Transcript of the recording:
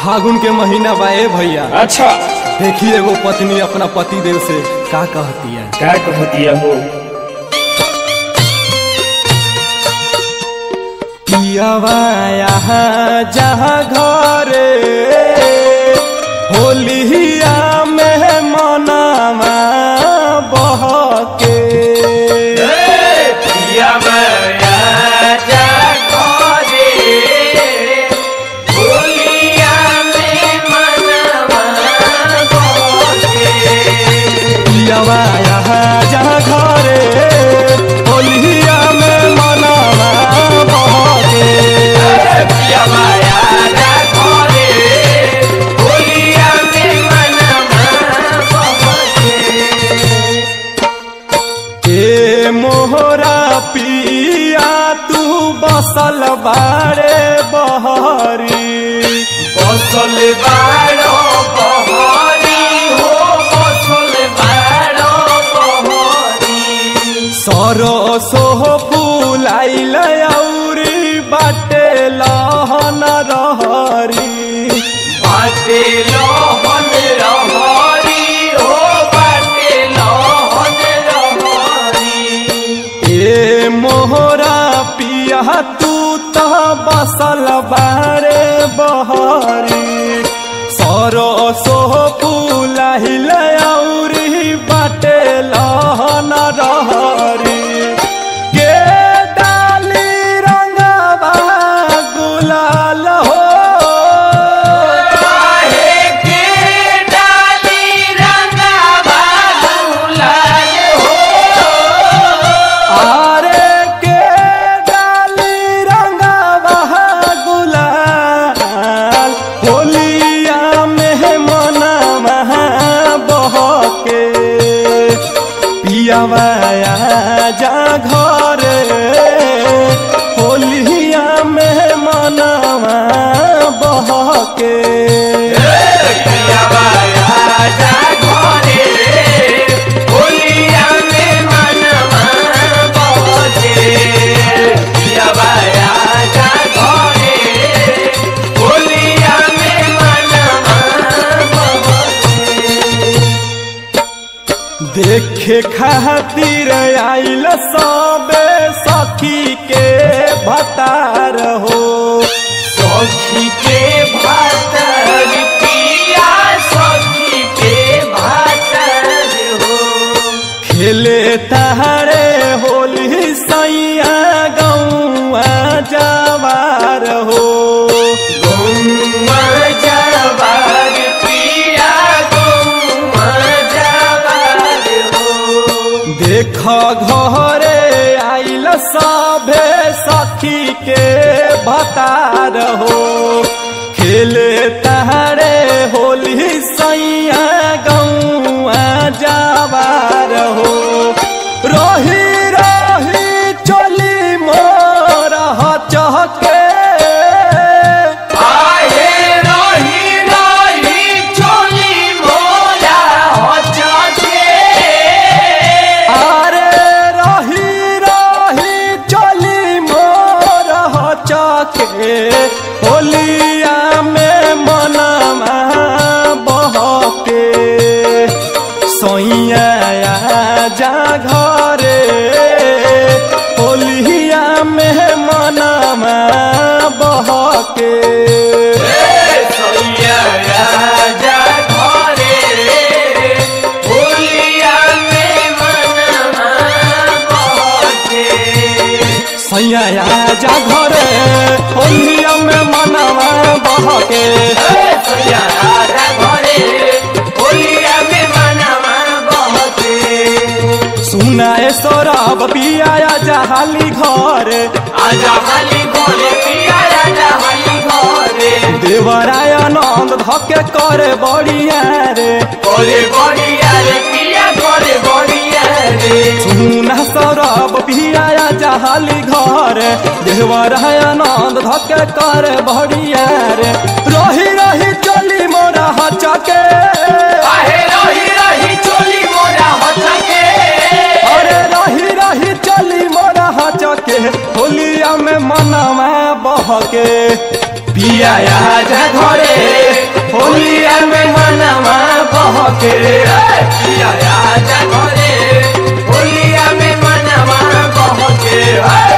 फागुन के महीना बा ए भैया अच्छा देखिए एगो पत्नी अपना पति देव से का कहती है क्या कहती है हो पियावा यहाँ जहाँ घरे होलिया में मनावा बहके पियावा यहाँ जहाँ घरे होलिया में मनावा बहके ए मोहरा पिया तू बसल बारे बहरी बसल बाड़ो बहरी हो बसल बाड़ो बहरी सरसो फूलाइल औरी बाटे लहन रहरी बाटे लहन रहरी हो बाटे लहन रहरी ए मोहरा पिया तू तो बसल बारे बहरी सरसो फूलाइल औरी बाटे लहन रहरी के डाली रंगवा गुलाल हो काहे के डाली रंगवा गुलाल हो आरे के डाली रंगवा गुलाल होलिया में मनवा बहके पियावा जा घरे होलिया में मनवा बहके देखे खातिर आइल सबे सखी के भतार हो सखी के भातर पिया सखी के भातर हो खेले तहरे होली सैया गौआ जवार हो गौमा जवार पिया गौमा जवार हो देख घरे आइल सभे सखी के भतार हो खेले तहरे होली सैया गौआ जवार हो रोही रोही चोली मोर चहके आहे रही रही चोली मोला हो जाते आरे रही रही चली मोर चके होलिया में मनमा बहके सैया जा घरे होलिया में मनमा बहके सैया राजा घरे होलिया में मनमा बहके सैया जा घरे होलिया में मनवा बहके सैया राजा घरे होलिया में मनमा बहके सुनाए सौरभ पिया जहाली घर आजा हाली घरे पिया राजा हाली घरे देवराय आनंद धके करे बढ़िया रे घरे बढ़िया रे पिया घरे बढ़िया रे सुना सौरभ पिया जहाली घर देवराय आनंद धके करे बढ़िया रे रही रही चली मोरा हचके आहे रही रही चोली मोरा हटके अरे रही रही चली मोरा हचके होलिया में मनवा बहके पिया जा घरे बहके पिया राजा घरे होलिया में मनवा बहके